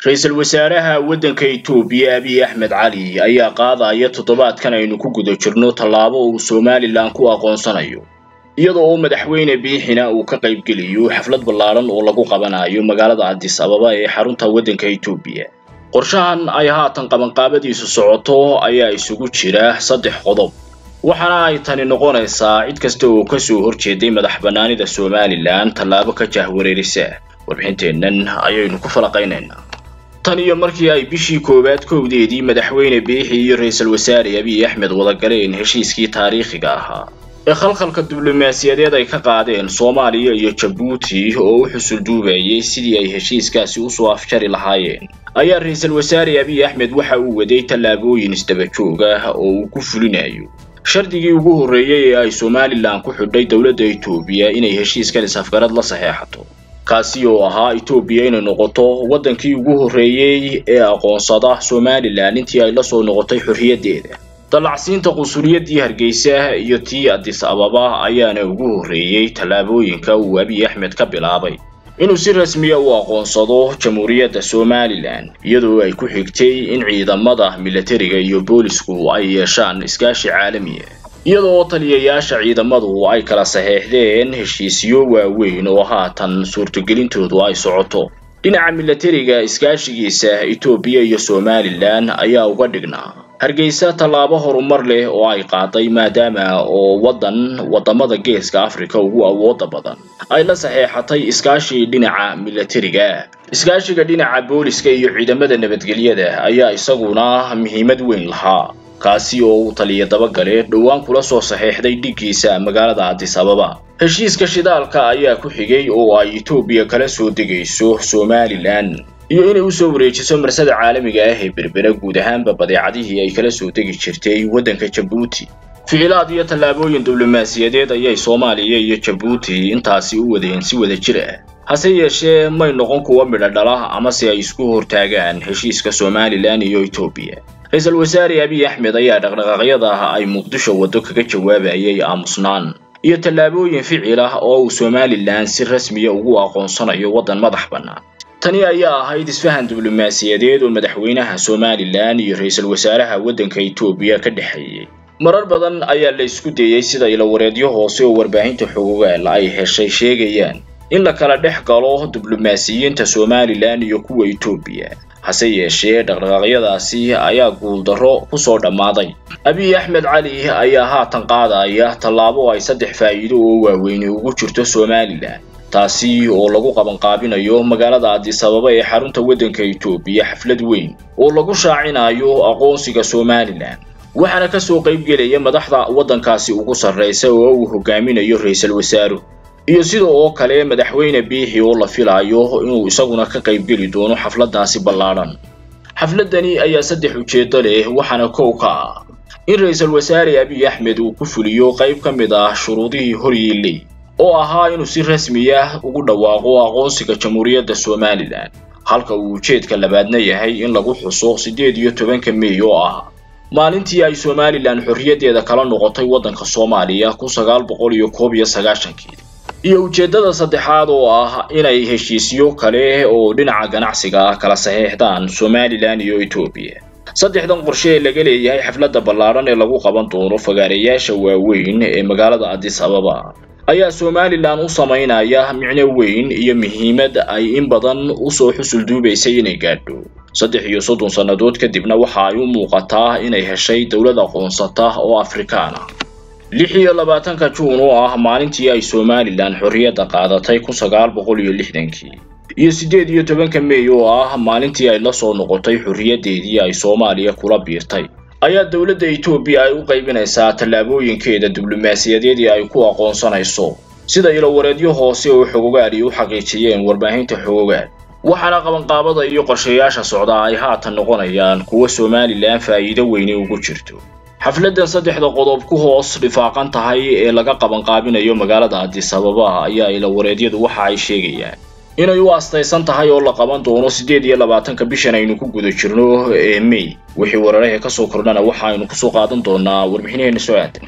ra-iisul wasaaraha waddanka itoobiya abiy axmed cali ayaa qaadaya toddobaadkan aynu ku guda jirno tallaabo uu somalilan ku aqoonsanayo iyadoo uu madaxweyne biixina uu ka qaybgeliyo xaflad ballaaran oo lagu qabanayo magaalada addis ababa ee xarunta waddanka itoobiya qorshahan ay haatan qabanqaabadiisu socoto ayaa isugu jira saddex qodob waxaana ay tani noqonaysaa cid kasta oo kasoo horjeeday madax bannaanida somalilan tallaabo ka jahwareerisa warbixinteennan ayaynu ku falaqaynaynaa tan iyo markii ay bishii koowaad kowdeedii madaxweyne biixi iyo ra-iisul wasaare abiy axmed wada galeen heshiiskii taariikhiga ahaa ee khalkhalka diblomaasiyadeed ay ka qaadeen soomaaliya iyo jabuuti oo u xusul duubayay sidii ay heshiiskaasi usoo afjari lahaayeen ayaa ra-iisul wasaare abiy axmed waxa uu waday tallaabooyin isdaba joog ah oo uu ku fulinayo shardigii ugu horreeyey ee ay somalilan ku xidhay dowladda itoobiya inay heshiiskan is-afgarad la saxeexato kaasi oo ahaa itoobiya inay noqoto waddankii ugu horreeyey ee aqoonsada somalilan intii ay la soo noqotay xorriyaddeeda dallacsiinta qunsuliyadii hargeysa iyo tii addis ababa ayaana ugu horreeyey tallaabooyinka uu abiy axmed ka bilaabay inuu si rasmiya u aqoonsado jamhuuriyadda somalilan iyadoo ay ku xigtay in ciidamada milatariga iyo boolisku ay yeeshaan iskaashi caalamiya iyadoo taliyayaasha ciidamadu ay kala saxeexdeen heshiisyo waaweyn oo haatan suurtagelintoodu ay socoto dhinaca milatariga iskaashigiisa itoobiya iyo somalilan ayaa uga dhignaa hargeysa tallaabo horumar leh oo ay qaaday maadaama oo waddan waddamada geeska afrika ugu awooda badan ay la saxeexatay iskaashi dhinaca milatariga iskaashiga dhinaca booliska iyo ciidamada nabadgelyada ayaa isaguna muhiimad weyn lahaa kaasi oo uu taliya dabagale dhowaan kula soo saxeexday dhiggiisa magaalada addis ababa heshiiska shidaalka ayaa ku xigay oo ay itoobiya kala soo degayso somalilan iyo inay usoo wareejiso marsada caalamiga ah ee berbera guud ahaanba badeecadihii ay kala soo degi jirtay waddanka jabuuti ficilaad iyo tallaabooyin diblomaasiyadeed ayay soomaaliya iyo jabuuti intaasi u wadeen si wada jir ah hase yeeshee may noqon kuwa midho dhala amase ay isku hortaagaan heshiiska somalilan iyo itoobiya ra-iisul wasaare abiy axmed ayaa dhaqdhaqaaqyada ay muqdisho waddo kaga jawaabayay aamusnaan iyo tallaabooyin ficil ah oo uu somalilan si rasmiya ugu aqoonsanayo waddan madax bannaan tani ayaa ahayd isfahan diblomaasiyadeed oo madaxweynaha somalilan iyo ra-iisul wasaaraha waddanka itoobiya ka dhexeeyey marar badan ayaa la isku dayey sida ilawareedyo hoose oo warbaahinta xogogaal ay heshay sheegayaan in la kala dhex galo diblomaasiyiinta somalilan iyo kuwa itoobiya hase yeeshee dhaqdhaqaaqyadaasi ayaa guuldarro kusoo dhammaaday abiy axmed cali ayaa haatan qaadaya tallaabo ay saddex faa'iido oo waaweyni ugu jirto somalilan taasi oo lagu qabanqaabinayo magaalada addis ababa ee xarunta waddanka itoobiya xaflad weyn oo lagu shaacinayo aqoonsiga somalilan waxaana kasoo qaybgelaya madaxda waddankaasi ugu sarraysa oo uu hogaaminayo ra-iisul wasaaruhu iyo sida oo kale madaxweyne biixi oo la filayo inuu isaguna ka qaybgeli doono xafladdaasi ballaadhan xafladdani ayaa saddex ujeeddo leh waxaana kow ka ah in ra-iisul wasaare abiy axmed uu ku fuliyo qayb ka mid ah shuruudihii horyiiley oo ahaa inuu si rasmi ah ugu dhawaaqo aqoonsiga jamhuuriyadda somalilan halka uu ujeedka labaadna yahay in lagu xuso siddeed iyo tobanka mey oo ah maalintii ay somalilan xorriyaddeeda kala noqotay waddanka soomaaliya kun sagaal boqol iyo koob iyo sagaashankii iyo ujeeddada saddexaad oo ah inay heshiisyo kale oo dhinaca ganacsiga ah kala saxeexdaan somalilan iyo etoobiya saddexdan qorshe ee laga leeyahay xafladda ballaadhan ee lagu qaban doono fagaareyaasha waaweyn ee magaalada addis ababa ayaa somalilan u samaynaya micno weyn iyo muhiimad ay in badan usoo xusul duubaysay inay gaadho saddex iyo soddon sannadood kadibna waxa ay u muuqataa inay heshay dowlad aqoonsata oo afrikaan ah lix iyo labaatanka juun oo ah maalintii ay somalilan xorriyadda qaadatay kun sagaal boqol iyo lixdankii iyo siddeed iyo tobanka mey oo ah maalintii ay la soo noqotay xorriyaddeedii ay soomaaliya kula biirtay ayaa dowladda itoobiya ay u qaybinaysaa tallaabooyinkeeda diblomaasiyadeed ee ay ku aqoonsanayso sida ilowareedyo hoose oo xogogaali u xaqiijiyeen warbaahinta xogogaal waxaana qabanqaabada iyo qorshayaasha socdaa ay haatan noqonayaan kuwa somalilan faa'iido weyne ugu jirto xafladdan saddexda qodob ku hoos dhifaaqan tahay ee laga qabanqaabinayo magaalada addis ababa ayaa ilawareedyadu waxa ay sheegayaan inay u astaysan tahay oo la qaban doono siddeed iyo labaatanka bishan aynu ku guda jirno ee mey wixii weeraraha ka soo kordhana waxa aynu kusoo qaadan doonaa warbixinaheena soo aadan